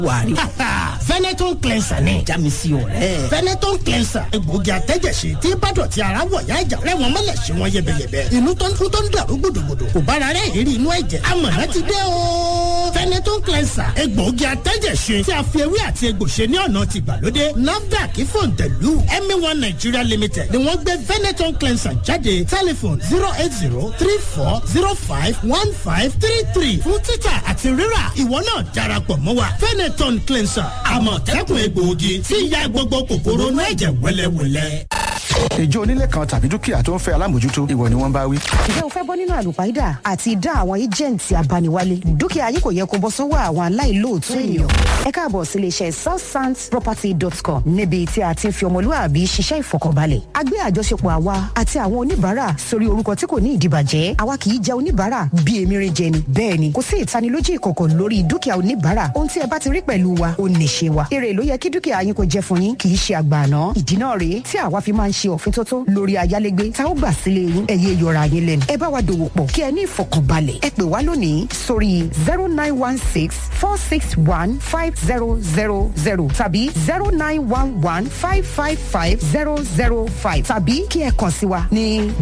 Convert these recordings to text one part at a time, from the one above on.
wàrí. Veneton cleanser ni. já mi sí ọ̀rẹ́. Veneton cleanser egbòogi àtẹ́jẹsí tí bàdàn ti ara wọ̀ yá ìjà rẹ̀ wọ́n mọ̀lẹ̀ sí wọn yẹbẹyẹbẹ. inú tó ń kú tó ń dàrú gbòdògbòdò kò bára rẹ̀ ìrírí inú ẹ̀jẹ̀. amọ̀nà ti dé o. Veneton cleanser egbòogi àtẹ́jẹsí tí a fi ewé àti egbò ṣe ní ọ̀nà ti gbàlódé. NAFDAC fòǹtẹ̀lù MA1 Nigeria Limited ni wọ́n gbé Veneton cleanser jáde tẹlifon zero eight zero three four zero five one five three three fún títà àti rírà ìwọ náà darapọ̀ mọ́ wa Veneton cleanser àmọ̀tẹ́kùn egbòogi tí ń ya gbogbo kòkòrò inú ẹ̀jẹ̀ wẹ́lẹ́wẹ́lẹ́. ìjọ onílé kan tàbí dúkìá tó ń fẹ́ alámòjútó ìwọ ni wọ́n bá wí. ǹjẹ́ o fẹ́ bọ́ nínú àlùpàídà àti dá àwọn éjẹ̀ǹtì abániwálé dúkìá yìí kò yẹ kó bọ́ sọ́wọ́ àwọn aláìlóòótọ́ ènìyàn. ẹ káàbọ̀ sí iléeṣẹ́ southsandsproperty.com níbi tí a ti ń fi ọmọlúwàbí ṣiṣẹ́ ìfọkànbalẹ̀. a gbé àjọṣepọ̀ àwa àti àwọn oníbàárà sórí orúkọ tí kò ní ìdìbàjẹ́ àwa kì í jẹ oníbàárà bí emirin jẹ ni bẹ́ẹ̀ ni kò sí ìtanilójú ìkọ̀kọ̀ lórí dúkìá oníbàárà ohun tí ẹ bá ti rí pẹ̀lú wa ó nìṣe wa èrè ló yẹ kí dúkìá yín kó jẹ fún yín kì í ṣe àgbà àná ìdí náà rèé tí àwa fi máa ń ṣe òfin tótó lórí ayálégbé tá ó gbà sílé yín ẹ̀yẹ yọra yín lẹ́nu ẹ bá wa dòwò pọ̀ kí ẹ ní ìfọkànbalẹ̀ ẹ pè wá lónìí sórí zero nine one six four six one five zero zero zero tàbí zero nine one one five five five zero zero five tàbí kí ẹ kàn sí wa ní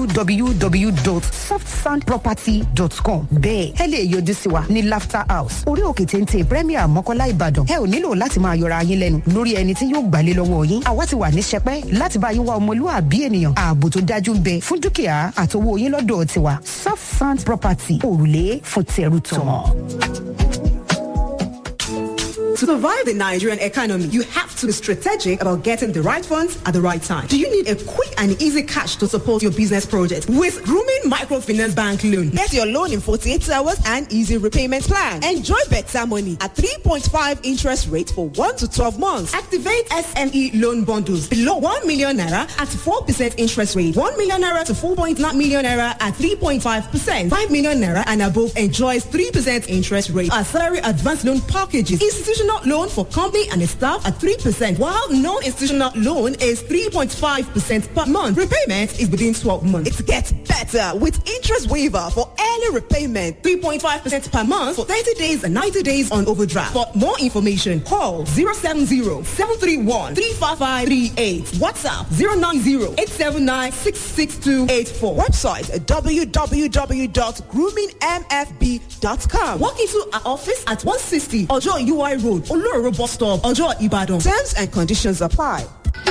www.softsandproperty.com bẹ́ẹ̀ ẹ lè yọjú sí wa ní laughter house orí òkè téńté premier mọ́kọ́lá ìbàdàn ẹ ò nílò láti máa yọra yín lẹ́nu lórí ẹni tí yóò gbàlé lọ́wọ́ yín àwa ti wà ní sẹpẹ́ láti bá yín wá ọmọlúwàbí ènìyàn ààbò tó dájú ń bẹ fún dúkìá àtowó yín lọ́dọ̀ tiwa soft sand property òrùlé fún tẹrù tọmọ. To survive the Nigerian economy, you have to be strategic about getting the right funds at the right time. Do you need a quick and easy cash to support your business project? With Grooming Microfinance Bank Loan, get your loan in 48 hours and easy repayment plan. Enjoy better money at 3.5 interest rate for 1 to 12 months. Activate SME loan bundles below 1 million naira at 4% interest rate. 1 million naira to 4.9 million naira at 3.5%. 5 million naira and above enjoys 3% interest rate. Our salary advance loan packages. Institutional loan for company and staff at 3%, while non-institutional loan is 3.5% per month. Repayment is within 12 months. It gets better with interest waiver for early repayment. 3.5% per month for 30 days and 90 days on overdraft. For more information, call 070-731-35538. WhatsApp 090-879-66284. Website www.groomingmfb.com. Walk into our office at 160 Ojo UI Road, Olóró bus stop, Ojo Ibadan. Terms and conditions apply.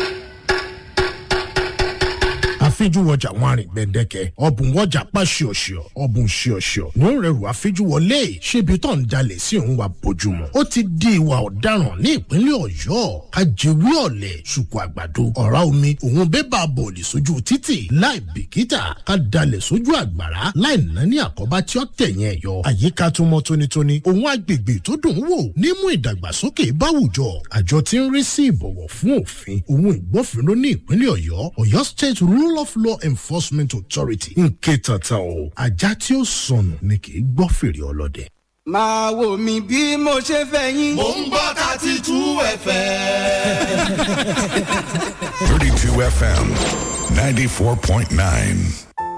àfijúwọjà wọn àrìn gbẹdẹkẹ ọbùn wọjà pa ṣíọṣíọ ọbùn ṣíọṣíọ ní ó rẹrù àfijúwọlé ṣébi tó ń jalè sí òun wa bójúmu ó ti di ìwà ọ̀daràn ní ìpínlẹ̀ ọ̀yọ́ ajẹwé ọ̀lẹ̀ ṣùkú àgbàdo ọ̀rá omi òun bébà bọ̀ọ̀lì sójú títì láì bìkítà ká dalẹ̀ sójú àgbàrá láì ná ní àkọ́bá tí ó tẹ̀yìn ẹ̀yọ àyíká tó mọ́ tónítóní òun agbègbè tó dùn ún wò nímú ìdàgbàsókè báwùjọ àjọ tí ń rí sí ìbọ̀wọ̀ fún òfin òun ìgbófinró ní ìpínlẹ̀ ọ̀yọ́ ọ̀yọ́ state rule of law enforcement authority ń ké tata o ajá tí ó sọnù ni kì í gbọ́ fèrè ọlọ́dẹ. máa wò mí bí mo ṣe fẹ́ yín. mò ń gbọ́ thirty two fm. 32 FM 94.9.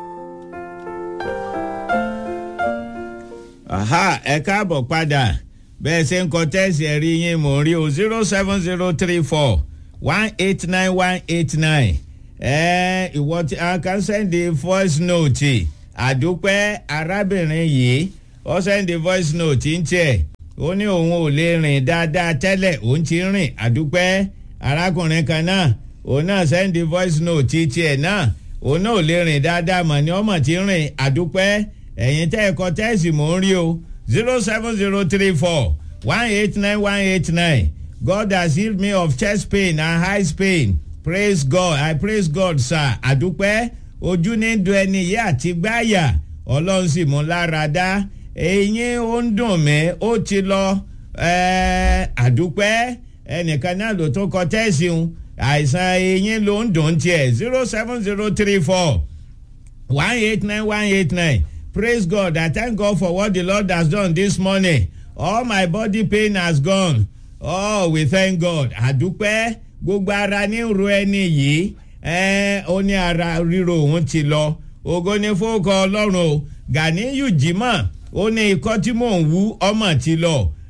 aha ẹ káàbọ̀ padà bẹ́ẹ̀ ṣe ń kọ tẹ́sí ẹ̀rí yín mò ń rí o zero seven zero three four one eight nine one eight nine ẹ ìwọ tí a kan sẹ́ndì voice note àdúpẹ́ arábìnrin yìí ó sẹ́ndì voice note ń tiẹ̀ ó ní òun ò lè rìn dáadáa tẹ́lẹ̀ òun ti rìn àdúpẹ́ arákùnrin kan náà òun náà sẹ́ndì voice note tiẹ̀ náà òun náà ò lè rìn dáadáa mọ̀ ní ọmọ tí ń rìn àdúpẹ́ ẹ̀yin tẹ́ ẹ̀kọ́ tẹ́sí mò ń rí o zero seven zero three four one eight nine one eight nine God has healed me of chest pain and high pain praise God I praise God sir àdúpẹ́ ojú ní dùn ẹni yìí àti gbáyà ọlọ́run sì mú lára dá eyín ó ń dùn mí ó ti lọ àdúpẹ́ ẹnìkan náà ló tó kọ tẹ́sí un àìsàn eyín ló ń dùn tiẹ̀ zero seven zero three four one eight nine one eight nine praise God I thank God for what the Lord has done this morning all my body pain has gone oh we thank God àdúpẹ́ gbogbo ara ní ro ẹni yìí ẹ ó ní ara ríro òun ti lọ ògo ní fowókọ ọlọ́run o Ganiyu Jimoh ó ní ikọ́ tí mò ń wú ọmọ ti lọ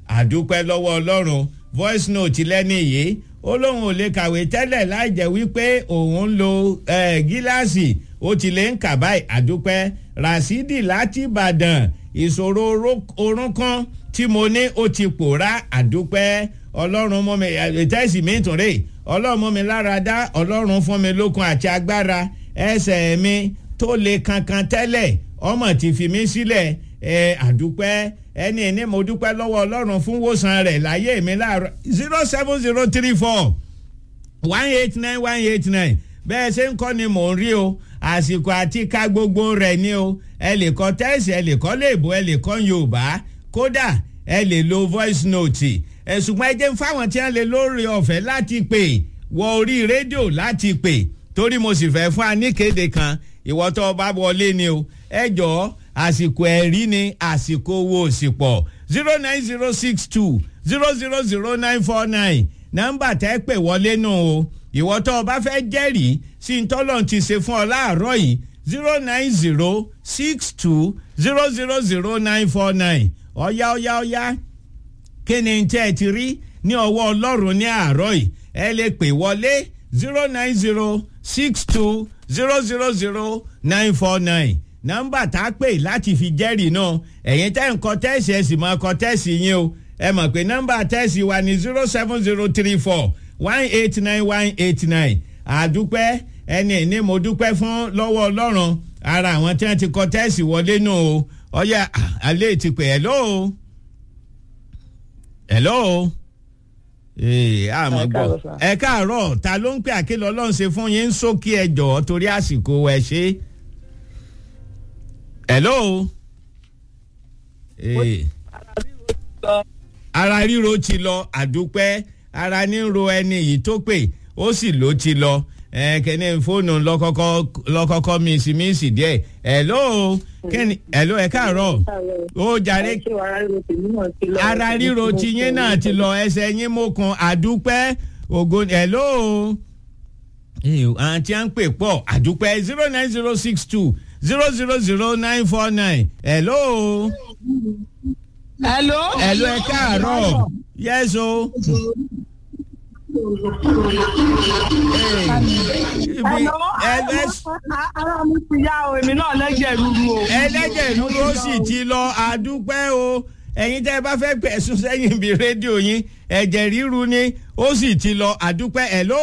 àdúpẹ́ lọ́wọ́ ọlọ́run voice note lẹ́ni yìí ó lóun ò lè kàwé tẹ́lẹ̀ láì jẹ́ wípé òun ń lo gíláàsì ó ti lè ń kà báyìí àdúpẹ́ rasidi láti ìbàdàn ìṣòro orúnkán tí mo ní ó ti pòórá àdúpẹ́ ọlọ́run mọ́ mi tẹ́sí mi tún rè ọlọ́run mọ́ mi lára dá ọlọ́run fún mi lókun àti agbára ẹsẹ̀ mi tó le kankan tẹ́lẹ̀ ọmọ ti fi mí sílẹ̀ ẹ àdúpẹ́ ẹni ní mo dúpẹ́ lọ́wọ́ ọlọ́run fún wòsàn rẹ̀ láyé mi láàárọ̀ zero seven zero three four one eight nine one eight nine bẹ́ẹ̀ ṣe ń kọ́ ni mò ń rí o àsìkò àti ká gbogbo rẹ̀ ni o ẹ lè kọ́ tẹ́sì ẹ lè kọ́ léèbó ẹ lè kọ́ yorùbá kódà ẹ lè lo voice note ẹ ṣùgbọ́n ẹ jẹ́ ń fáwọn tí wọ́n lè lórí ọ̀fẹ́ láti pè wọ orí rédíò láti pè torí mo sì fẹ́ fún aníkéde kan ìwọ tó o bá wọlé ni o ẹ jọ̀ọ́ àsìkò ẹ̀rí ni àsìkò owó òsìpọ̀ zero nine zero six two zero zero zero nine four nine nọ́mbà tẹ́ pè wọlé nù o ìwọ tó o bá fẹ́ jẹ́rìí sí ntọ́lọ́n ti ṣe fún ọ láàárọ̀ yìí zero nine zero six two zero zero zero nine four nine ọ̀yá ọ̀yá ọ̀yá kí ni tẹ́ ẹ ti rí ní ọwọ́ ọlọ́run ní àárọ̀ yìí ẹ lè pè wọlé zero nine zero six two zero zero zero nine four nine nọ́mbà tá a pè láti fi jẹ́rìí náà ẹ̀yin tẹ́ ń kọ tẹ́sì ẹ̀ sì máa kọ tẹ́sì yín o ẹ mọ̀ pé nọ́mbà tẹ́sì wa ní zero seven zero three four one eight nine one eight nine àdúpẹ́ ẹni ní mo dúpẹ́ fún lọ́wọ́ ọlọ́run ara àwọn tí wọ́n ti kọ tẹ́sì wọlé nù o ọ̀yà alẹ́ ti pè hello hello àmọ́ gbọ́ ẹ káàárọ̀ ta ló ń pè àkìlọ̀ ọlọ́run ṣe fún yín ń sókè ẹjọ́ torí àsìkò ẹ ṣe é hello. Hey. ara ríro ti lọ àdúpẹ́ ara ní ro ẹni yìí tó pè ó sì ló ti lọ kẹ́ni fóònù lọ́kọ́kọ́ mísì mísì díẹ̀ hello kẹ́ni hello ẹ káàárọ̀ ó jàre ara ríro ti yín náà ti lọ ẹsẹ̀ yín mọ́kàn àdúpẹ́ ògo hello àǹtí à ń pè pọ̀ àdúpẹ́ zero nine zero six two zero zero zero nine four nine hello. hello. hello ẹ káàárọ̀ yes o. hello ara mi ti yá o èmi náà lẹ́jẹ̀ rúru o. ẹlẹ́jẹ̀ rúru ó sì ti lọ àdúpẹ́ o ẹ̀yin tẹ́ ẹ bá fẹ́ pẹ̀sùn sẹ́yìn bí rédíò yín ẹ̀jẹ̀ ríru ni ó sì ti lọ àdúpẹ́ hello.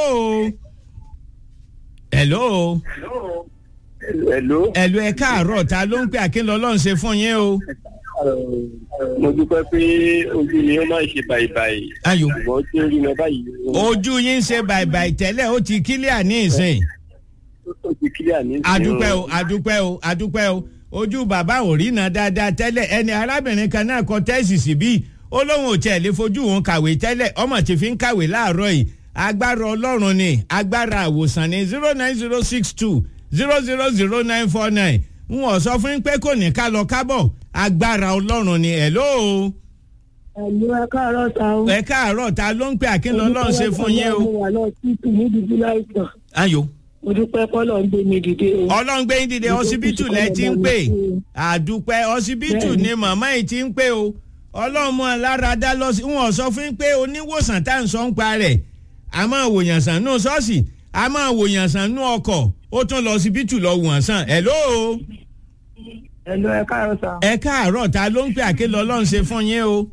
hello. hello Hello. ẹ̀lú ẹ káàárọ̀ ta ló ń pè àkínlọ́ ọlọ́run ṣe fún yín o. mo dúpẹ́ pé ojú mi ó máa ń ṣe bàìbàì. ayò ṣùgbọ́n tí ó rí mi báyìí. ojú yín ń ṣe bàìbàì tẹ́lẹ̀ ó ti kílíà ní ìsìn. ó ti kílíà ní ìsìn. adúpẹ́ o adúpẹ́ o adúpẹ́ o ojú bàbá ò rí iná dáadáa tẹ́lẹ̀ ẹni arábìnrin kan náà kọ tẹ́sì síbí ó lóun ò tiẹ̀ lè fojú òun kàwé tẹ́lẹ̀ ọmọ tí fi ń kàwé láàárọ̀ yìí agbára ọlọ́run ni agbára àwòsàn ni zero nine zero six two zero zero zero nine four nine n ò sọ fún pé kò ní ká lọ kábọ̀ agbára ọlọ́run ni ẹ̀ lóo. ẹ̀lú ẹ káàárọ̀ ta o. ẹ káàárọ̀ ta ló ń pè àkínlọ́ ọlọ́run ṣe fún yín o. mo wà lọ sí ìtù ní dùdú láìsàn. ayò. mo dúpẹ́ kọ́lọ̀ ń gbé mi dìde o. ọlọ́run gbé yín dìde ọsibítù lẹ ti ń pè àdúpẹ́ ọsibítù ni màmá yìí ti ń pè o ọlọ́run mọ́ ẹ lára dá lọ sí wọn sọ fún pé oníwòsàn tá à ń sọ ń pa rẹ̀ a máa wòyàn sàn nù ṣọ́ọ̀ṣì a máa wòyàn sàn nù ọkọ̀ ó tún lọ ọsibítù lọ wòyàn sàn ẹ̀ lóo ẹ̀lú ẹ káàárọ̀ ta. ẹ káàárọ̀ ta ló ń pè àkélọ́ ọlọ́run ṣe fún yín o.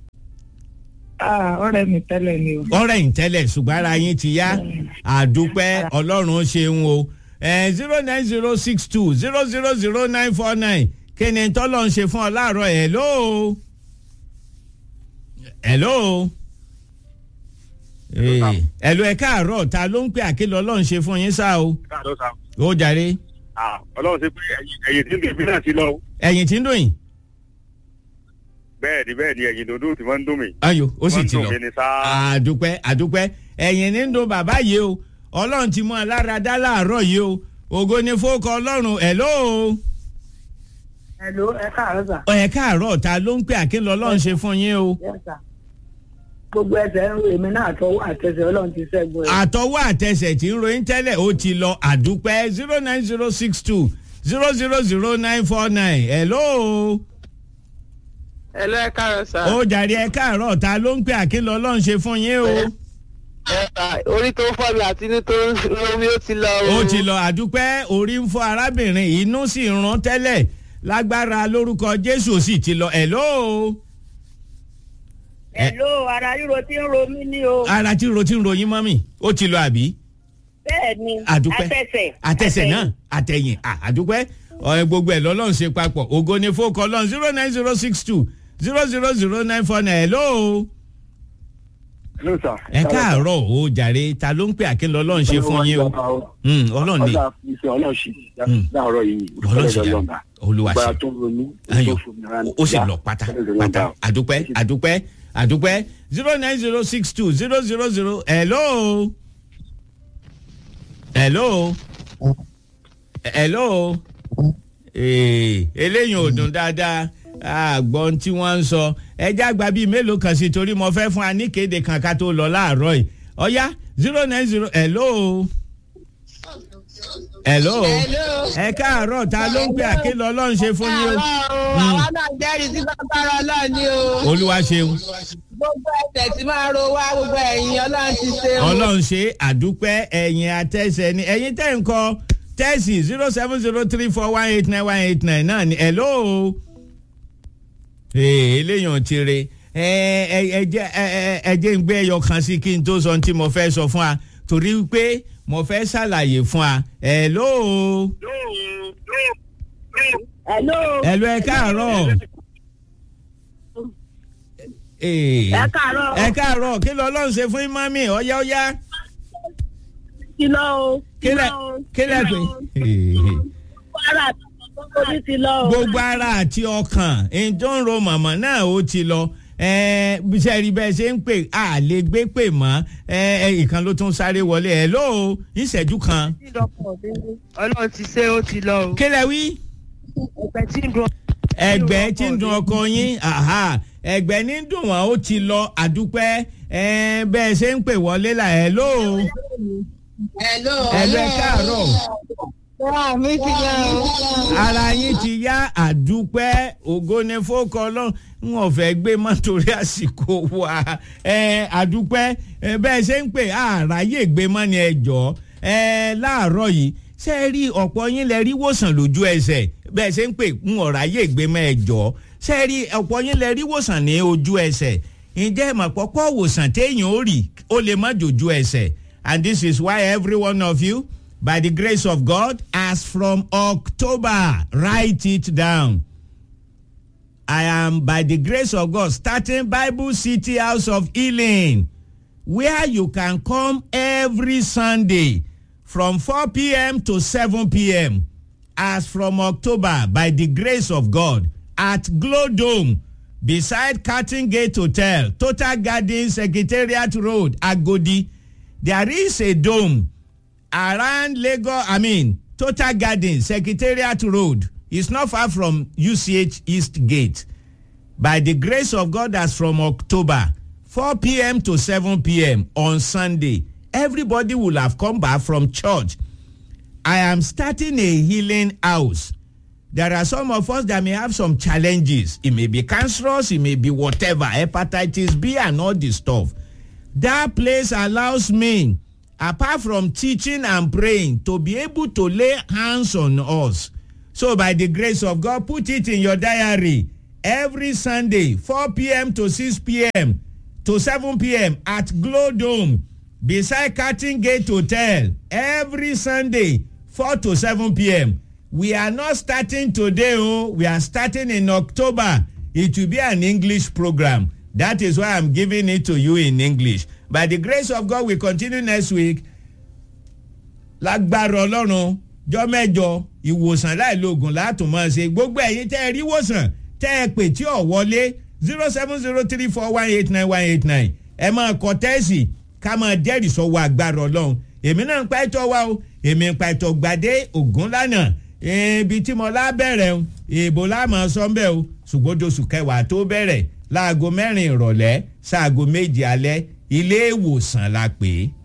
ọ̀rẹ́ mi tẹ́lẹ̀ ni o. ọ̀rẹ́ yìí tẹ́lẹ̀ ṣùgbọ́n ara yín ti yá àdúpẹ́ ọlọ́run ṣeun o zero nine zero six two zero zero zero nine four nine kí ni tọ́lọ̀ ń ṣe fún ọ láàárọ̀ hello hello hello ẹ káàárọ̀ ta ló ń pè àkélọ́ ọlọ́run ṣe fún yín sá o. káàárọ̀ sá. ó jàre. ọlọ́run ṣe pé ẹ̀yìn tí ń dùn mí náà ti lọ. ẹ̀yìn tí ń dùn yín. bẹ́ẹ̀ ni bẹ́ẹ̀ ni ẹ̀yìn dòdò tí wọ́n ń dùn mí. ayo ó sì ti lọ wọ́n ń dùn mí ni sá. àdúpẹ́ àdúpẹ́ ẹ̀yìn ní ń dùn bàbá yìí o ọlọ́run ti mú alára dá láàárọ̀ yìí o ògo ni fókọ ọlọ́run hello. ẹ̀lú ẹ káàárọ̀ sà. ẹ káàárọ̀ ta ló ń pè àkínlọ́ ọlọ́run ṣe fún yín o. gbogbo ẹsẹ̀ ń ro èmi náà àtọwọ́ àtẹsẹ̀ ọlọ́run ti ṣẹ́gun ẹ̀. àtọwọ́ àtẹsẹ̀ tí ń ròyìn tẹ́lẹ̀ ó ti lọ àdúpẹ́ zero nine zero six two zero zero zero nine four nine hello. ẹ lọ ẹ káàárọ̀ sà. ó jàre ẹ káàárọ̀ ta ló ń pè àkínlọ ọlọ́run ṣe fún yín o. orí tó ń fọ́ mi àti inú tó ń ro mi ó ti lọ o. ó ti lọ àdúpẹ́ orí ń fọ́ arábìnrin inú sì ń rán tẹ́lẹ̀ lágbára lórúkọ jésù sì ti lọ ẹ̀ lóo. Hello, ara ríro tí ń ro mí ní o. ara tí ro tí ń ròyìn mọ́mì ó ti lọ àbí. Bẹ́ẹ̀ ni, àdúpẹ́ àtẹ̀sẹ̀. àtẹ̀sẹ̀ náà àtẹ̀yìn à, àdúpẹ́ ọ̀rẹ́ gbogbo ẹ̀ lọ́lọ́run ṣe papọ̀ ògo ni fókọ ọlọ́run zero nine zero six two zero zero zero nine four nine hello. Hello, sir. ẹ káàárọ̀ o jàre ta ló ń pè àkínlọ ọlọ́run ṣe fún yín o Mm, ọlọ́run ni ọlọ́run ìfẹ́ ọlọ́run ṣì láàárọ̀ yìí ọlọ́run ṣe yà olúwa ṣe gbára tó ń ronú ayọ̀ ó sì lọ pátá pátá àdúpẹ́ àdúpẹ́ àdúpẹ́ zero nine zero six two zero zero zero hello hello hello ee eléyìí ò dùn dáadáa àgbọn tí wọ́n ń sọ ẹjẹ́ àgbà bíi mélòó kan sí torí mo fẹ́ fún aníkéde kan ká tó lọ láàárọ̀ yìí ọ̀yá zero nine zero hello hello ẹ káàárọ̀ ta ló ń pè àkélọ́ ọlọ́run ṣe fún yín o. àwọn náà jẹ́rìí sí bàbára ọlọ́run ni o. olúwa ṣeun gbogbo ẹsẹ̀ tí máa ro wá gbogbo ẹ̀yìn ọlọ́run ti ṣe o. ọlọ́run ṣe àdúpẹ́ ẹ̀yìn àtẹ̀sẹ̀ ni ẹ̀yìn tẹ̀ ń kọ tẹ́sì zero seven zero three four one eight nine one eight nine náà ni hello. ee eléyàn ti re ẹ ẹ ẹ jẹ́ ẹ ẹ ẹ jẹ́ ń gbé ẹyọ kan sí kí n tó sọ ohun tí mo fẹ́ sọ fún wa torí pé mo fẹ́ ṣàlàyé fún wa hello. Hello. hello ẹ káàárọ̀. Ee. Ẹ káàárọ̀. ẹ káàárọ̀ kí lọ lọ́n ṣe fún imami ọ̀yá ọ̀yá. Ti lọ o. kí lẹ kí lẹ pé. Ara orí ti lọ o. gbogbo ara àti ọkàn ìjọ ń ro màmá náà ó ti lọ bíṣẹ́ rí bẹ́ẹ̀ ṣe ń pè á lè gbé pè mọ́ ìkan ló tún sáré wọlé ẹ̀ ló ìṣẹ́jú kan. ọlọ́run ti ṣe ó ti lọ o. kí lẹ wí. ẹgbẹ́ tí ń dun. ẹgbẹ́ tí ń dun ọkọ yín aha ẹgbẹ́ ní dùn wọ́n ó ti lọ àdúpẹ́ bẹ́ẹ̀ ṣe ń pè wọlé là ẹ̀ ló. Hello. ẹ̀lú ẹ̀ káàárọ̀. Wà mí ti yá o. ara yín ti yá àdúpẹ́ ògo ni fókọ ọlọ́run n ò fẹ́ gbé mọ́ torí àsìkò wa ẹ àdúpẹ́ ẹ bẹ́ẹ̀ ṣe ń pè àráyè gbé mọ́ ni ẹ jọ ẹ láàárọ̀ yìí ṣé ẹ rí ọ̀pọ̀ yín lẹ rí wòsàn lójú ẹsẹ̀ bẹ́ẹ̀ ṣe ń pè n ò ráyè gbé mọ́ ẹ jọ ṣé ẹ rí ọ̀pọ̀ yín lẹ rí wòsàn ní ojú ẹsẹ̀ ǹjẹ́ ìmọ̀ pọ́pọ́ wòsàn téèyàn ó rì ó lè má jòjú ẹsẹ̀ and this is why every one of you by the grace of God, as from October, write it down. I am, by the grace of God, starting Bible City House of Healing, where you can come every Sunday from 4 p.m. to 7 p.m. As from October, by the grace of God, at Glow Dome, beside Cutting Gate Hotel, Total Garden Secretariat Road, Agodi, there is a dome around Lagos, I mean, Total Garden, Secretariat Road. It's not far from UCH East Gate. By the grace of God, as from October, 4 p.m. to 7 p.m. on Sunday, everybody will have come back from church. I am starting a healing house. There are some of us that may have some challenges. It may be cancerous, it may be whatever, hepatitis B and all this stuff. That place allows me apart from teaching and praying to be able to lay hands on us so by the grace of god put it in your diary every sunday 4 p.m to 6 p.m to 7 p.m at glow dome beside cutting gate hotel every sunday 4 to 7 p.m we are not starting today oh we are starting in october it will be an english program that is why i'm giving it to you in english by the grace of God we continue next week lágbára ọlọ́run jọ mẹ́jọ ìwòsàn láìlóògùn látùn máa ṣe gbogbo ẹ̀yin tẹ́ ẹ rí wòsàn tẹ́ ẹ pè tí ò wọlé zero seven zero three four one eight nine one eight nine ẹ máa kọ tẹ́ẹ̀sì ká máa jẹ́rìí sọ́wọ́ agbára ọlọ́run èmi náà ń pa ẹ̀tọ́ wa o èmi ń pa ẹ̀tọ́ gbadé ògún lánàá ibi tí mo lábẹ̀rẹ̀ o èèbò láàmú sọ́ńbẹ́ o ṣùgbọ́n oṣù kẹwàá tó bẹ̀rẹ̀ láago mẹ́rin ìrọ̀lẹ́ sáago méje alẹ́ ilé ìwòsàn la pè é